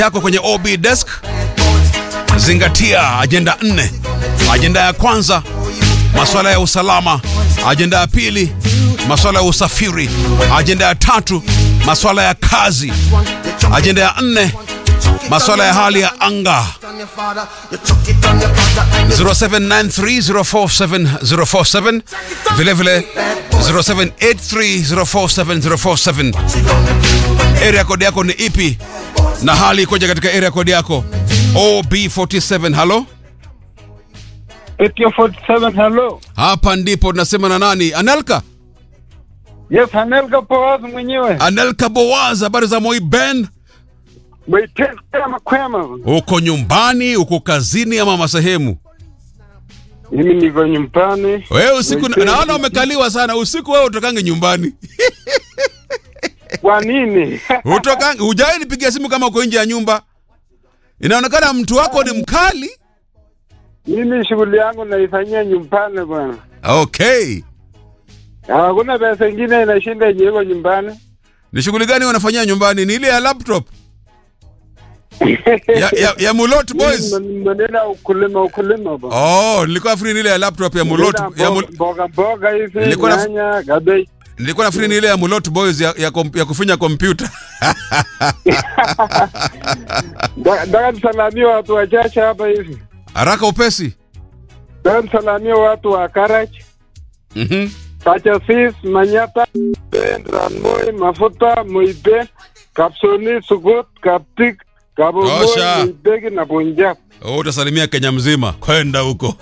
yako kwenye OB desk. Zingatia ajenda nne. Ajenda ya kwanza, masuala ya usalama. Ajenda ya pili, masuala ya usafiri. Ajenda ya tatu, masuala ya kazi. Ajenda ya nne, masuala ya hali ya anga. 0793047047 vile vile 0783047047 area code yako ni ipi na hali ikoje katika area code yako ob47 halo Etio 47, hello. hapa ndipo tunasema na nani anelka Yes, Anelka Poaz mwenyewe. anelka boaz habari za moi ben Mwaitesa makwema. uko nyumbani uko kazini ama masehemu Mimi niko nyumbani. wewe usiku Mwaitesa. naona umekaliwa sana usiku wewe utokange nyumbani Kwa nini? utokange hujawai nipigia simu kama uko nje ya nyumba inaonekana mtu wako ni mkali Mimi shughuli yangu naifanyia nyumbani bwana. okay Hakuna pesa ingine inashinda yenye iko nyumbani. ni shughuli gani wanafanyia nyumbani ni ile ya laptop ya, ya, ya mulot boys Mimi Maneno ya ukulima ukulima bwana. oh nilikuwa free ni ile ya laptop ya mulot Maneno ya mbo- mul, mboga mboga hivi, Nilikuwa na- nyanya, cabbage. nilikuwa na free ni ile ya mulot boys ya, ya, kom, ya kufinya kompyuta Da- Nataka nisalamie watu wachache hapa hivi. haraka upesi Nataka nisalamie watu wa Karach, mhm Kachasis, Manyata, Ranmoi, Mafuta, Moibe, Kapsoni, Sugut, Kaptik, Kabomoi, Tosha. Moibegi na Punjab. oh, utasalimia kenya mzima kwenda huko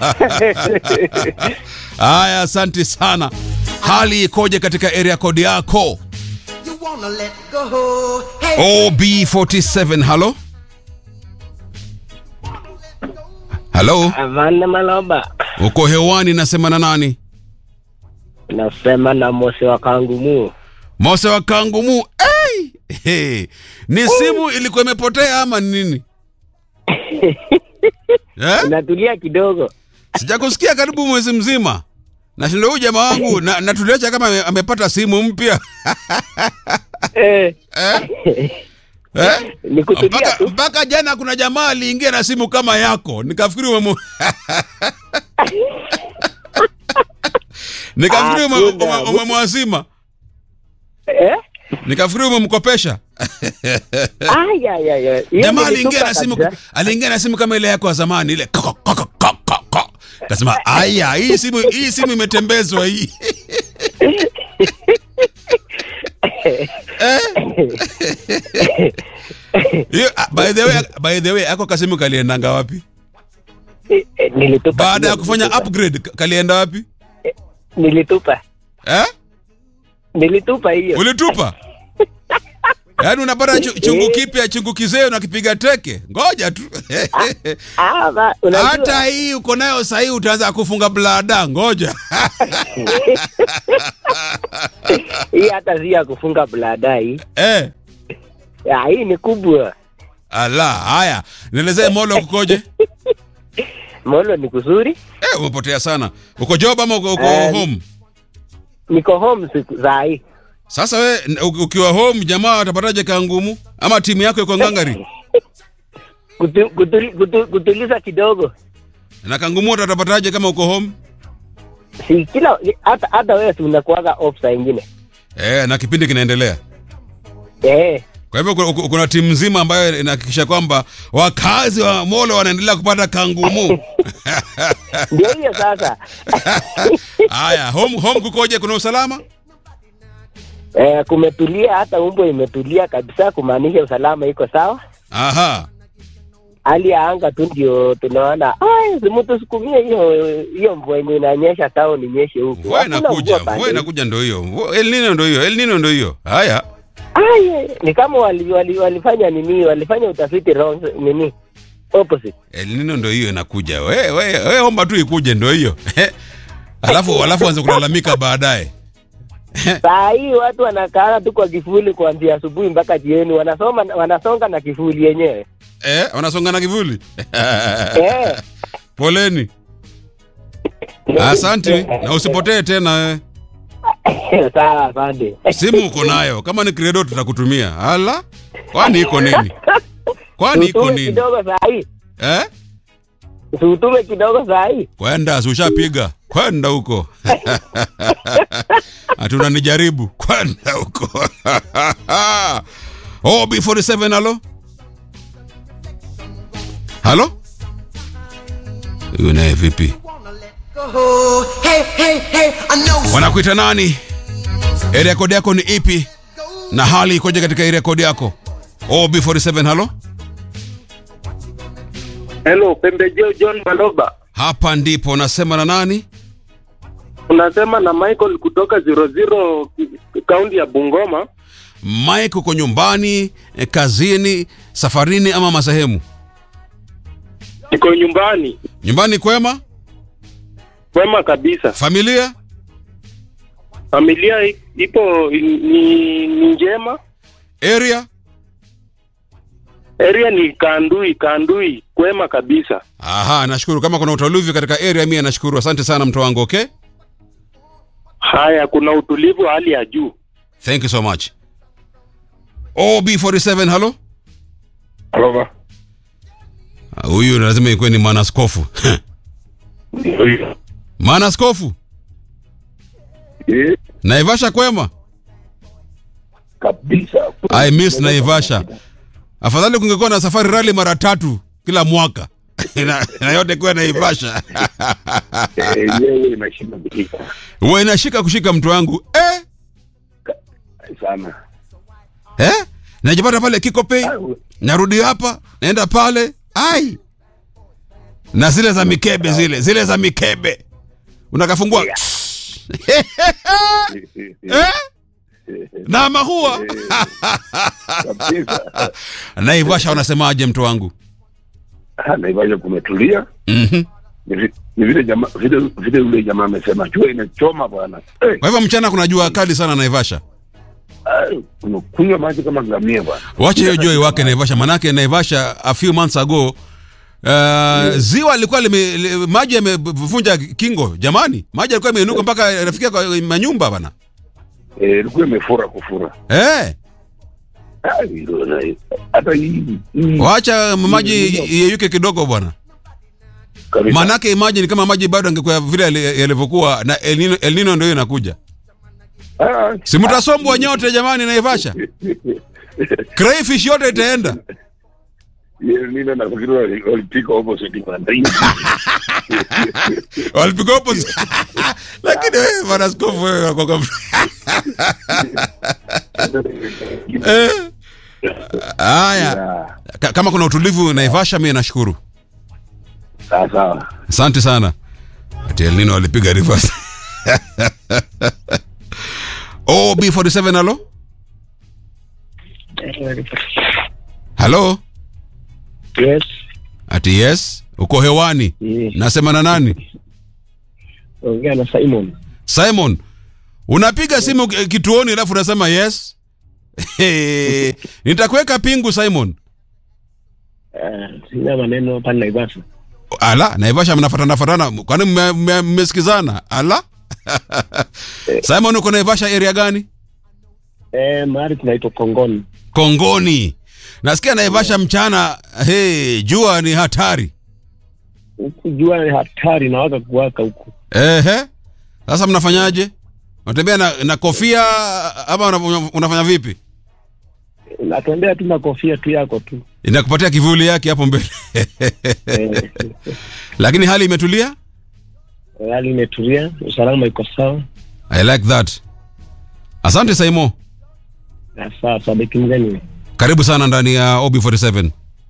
haya asante sana hali ikoje katika area code yako You wanna let go. Hey. ob47 halo halo Avande Maloba, uko hewani nasema na nani nasema na Mose wa Kangumu. mose wa kangumu hey! Hey! ni simu ilikuwa imepotea ama ni nini eh? Natulia kidogo. sijakusikia karibu mwezi mzima nashindo huyu jamaa wangu na, natuliacha kama ame- amepata simu mpya Eh, eh? eh? ni kutulia mpaka, tu. mpaka jana kuna jamaa aliingia na simu kama yako nikafikiri umemu... nikafikiri ume- Hakuna. ume- umemwazima Eh? nikafikiri umemkopesha Ay, ay, ay, ay. Hiyo jamaa nilitupa aliingia na simu kabisa. aliingia na simu kama ile yako ya zamani ile koko, koko, koko, koko. kasema aya hii simu hii simu imetembezwa hii Eh? Hiyo, ah, by the way by the way ako kasimu kaliendanga wapi Eh, eh, Nilitupa. baada ya kidogo, kufanya nilitupa. upgrade ka- kalienda wapi Nilitupa. eh? Nilitupa hiyo. ulitupa yaani unapata chu- chungu kipya chungu kizee unakipiga teke ngoja tu Ah, ba, unajua. hata hii uko nayo sahii utaanza kufunga blada ngoja Hii hata si ya kufunga bladai. eh. Ah, hii ni kubwa. ala haya nielezee molo kukoje Molo ni kuzuri. eh, umepotea sana uko job ama uko, uko Eh, home Niko home siku za hii. sasa we n- u- ukiwa home jamaa watapataje kangumu ama timu yako iko ngangari Kutu, kutuli, kutu, kutuliza kidogo. na kangumu watapataje kama uko home Si kila hata hata wewe si unakuwaga off saa ingine. eh, na kipindi kinaendelea Eh. kwa hivyo kuna- kuna- kuna timu nzima ambayo inahakikisha kwamba wakazi wa molo wanaendelea kupata kangumu Ndio hiyo sasa. haya home, home kukoje kuna usalama Eh, kumetulia hata umbo imetulia kabisa kumaanisha usalama iko sawa. aha Hali ya anga tu ndio tunaona ai si mtu sukumie hiyo hiyo mvua yenye inanyesha town inyeshe huku. mvua Hakuna inakuja mvua mvua pande. inakuja ndo hiyo Mvua- el nino ndo hiyo el nino ndo hiyo haya Ai ni kama wali, wali, walifanya nini? Walifanya utafiti wrong nini? Opposite. el nino ndo hiyo inakuja we, we, we omba tu ikuje ndo hiyo alafu alafu anze kulalamika baadaye Saa hii watu wanakaa tu kwa kifuli kuanzia asubuhi mpaka jioni, wanasoma wanasonga na kifuli yenyewe. eh, wanasonga na kivuli Eh. poleni asante na usipotee tena eh. Sawa, asante. simu uko nayo kama ni credo tutakutumia ala kwani iko nini kwani iko Utume nini kidogo saa hii. eh? Utume kidogo saa hii. kwenda si ushapiga kwenda huko hatuna nijaribu kwenda huko oh, b47 halo halo huyu naye vipi Go. Hey, hey, hey, I know wanakuita nani area code yako ni ipi na hali ikoje katika area code yako oh, b47 halo Hello, pembejeo John Maloba. hapa ndipo nasema na nani Unasema na Michael kutoka 00 kaunti ya Bungoma. mike uko nyumbani eh, kazini safarini ama masehemu Niko nyumbani. nyumbani kwema Kwema kabisa. familia Familia i- ipo ni, ni njema. area Area ni Kandui, Kandui. Kwema kabisa. aha nashukuru kama kuna utulivu katika area mimi nashukuru asante sana mtu wangu okay Haya, kuna utulivu wa hali ya juu. thank you so much ob47 halo Aloba. Ah, huyu lazima ikuwe ni mwanaskofu mwanaskofu Eh, naivasha kwema kabisa. i miss naivasha afadhali kungekuwa na safari rali mara tatu kila mwaka na, na yote kuwa naivasha Eh, Yenyewe inashinda kushika huwa inashika kushika mtu wangu eh? sana. Eh? najipata pale kikopei narudi hapa naenda pale ai na zile za mikebe zile zile za mikebe unakafungua eh? na mahua Kabisa. naivasha unasemaje mtu wangu Ah, Naivasha kumetulia. Mhm. Ni vi- ni vile jamaa vile vile yule jamaa amesema jua inachoma bwana. Eh, kwa hivyo mchana kuna jua kali sana naivasha ah, unakunywa maji kama ngamia bwana. wache hiyo jua iwake naivasha manake naivasha a few months ago Uh, ziwa lilikuwa lime, li, maji yamevunja kingo jamani maji yalikuwa yameinuka mpaka yanafikia kwa manyumba bana Eh, ilikuwa imefura kufura. eh Ah, hilo na- hata hii hii wacha maji yeyuke kidogo bwana kabisa. manake imagine kama maji bado angekuwa vile yali- yalivyokuwa na El Nino, El Nino ndio inakuja Ah, si mtasombwa nyote jamani naivasha crayfish yote itaenda yeye nini nafikiri wali- walipika opposite bwana. walipiga opposite lakini wewe bwana askofu wewe kwa kwa eh haya Ah, Ka- kama kuna utulivu naivasha mimi nashukuru Sawa sawa. asante sana ati El Nino walipiga reverse oh b47 halo halo Yes. ati yes uko hewani Yes. nasema na nani Ongea na Simon. simon unapiga simu ki- kituoni alafu unasema yes nitakuweka pingu simon Uh, sina maneno hapa Naivasha. ala naivasha mnafatana fatana kwani mme- mme- mmesikizana ala simon uko naivasha area gani Eh, mahali kunaitwa Kongoni. kongoni nasikia naivasha mchana hey, jua ni hatari Huku jua ni hatari na waka kuwaka huku. ehe sasa mnafanyaje unatembea na, na kofia ama una- unafanya vipi Natembea tu na kofia tu yako tu. inakupatia kivuli yake hapo mbele Eh, lakini hali imetulia hali imetulia, usalama iko sawa. i like that asante saimo Na Sawa, sabiki mgeni. karibu sana ndani ya ob47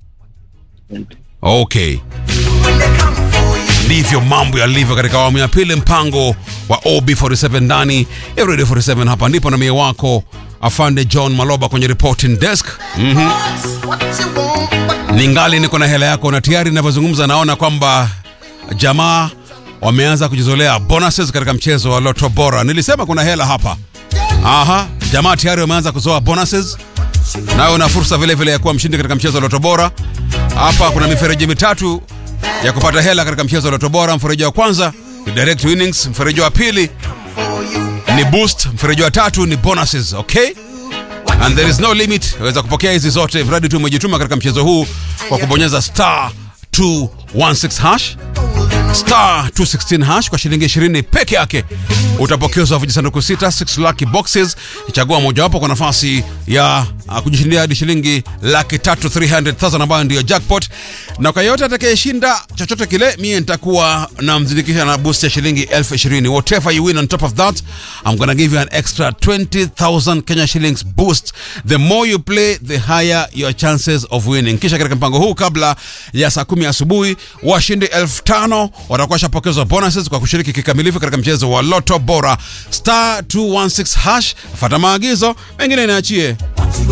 okay ndivyo mambo yalivyo katika awamu ya pili mpango wa ob47 ndani ya radio 47 hapa ndipo na mie wako afande john maloba kwenye reporting desk mm-hmm. what you want, but ningali niko na hela yako na tayari inavyozungumza naona kwamba jamaa wameanza kujizolea bonuses katika mchezo wa loto bora nilisema kuna hela hapa aha jamaa tayari wameanza kuzoa bonuses nayo una fursa vile vile ya kuwa mshindi katika mchezo wa loto bora hapa kuna mifereji mitatu ya kupata hela katika mchezo wa loto bora mfereji wa kwanza ni direct winnings mfereji wa pili ni boost mfereji wa tatu ni bonuses okay and there is no limit waweza kupokea hizi zote mradi tu umejituma katika mchezo huu kwa kubonyeza star 216 hash star 216 hash kwa shilingi 20 peke yake utapokezwa vijisanduku sita 6 lucky boxes chagua mojawapo kwa nafasi ya uh, kujishindia hadi shilingi laki tatu 300,000 ambayo ndiyo jackpot na kwa yote atakayeshinda chochote kile mie nitakuwa na mzindikisha na boost ya shilingi elfu ishirini whatever you win on top of that I'm gonna give you an extra 20,000 Kenya shillings boost the more you play the higher your chances of winning kisha katika mpango huu kabla ya saa kumi asubuhi washindi elfu tano watakuwa shapokezwa bonuses kwa kushiriki kikamilifu katika mchezo wa loto bora star 216 hash fata maagizo mengine inaachie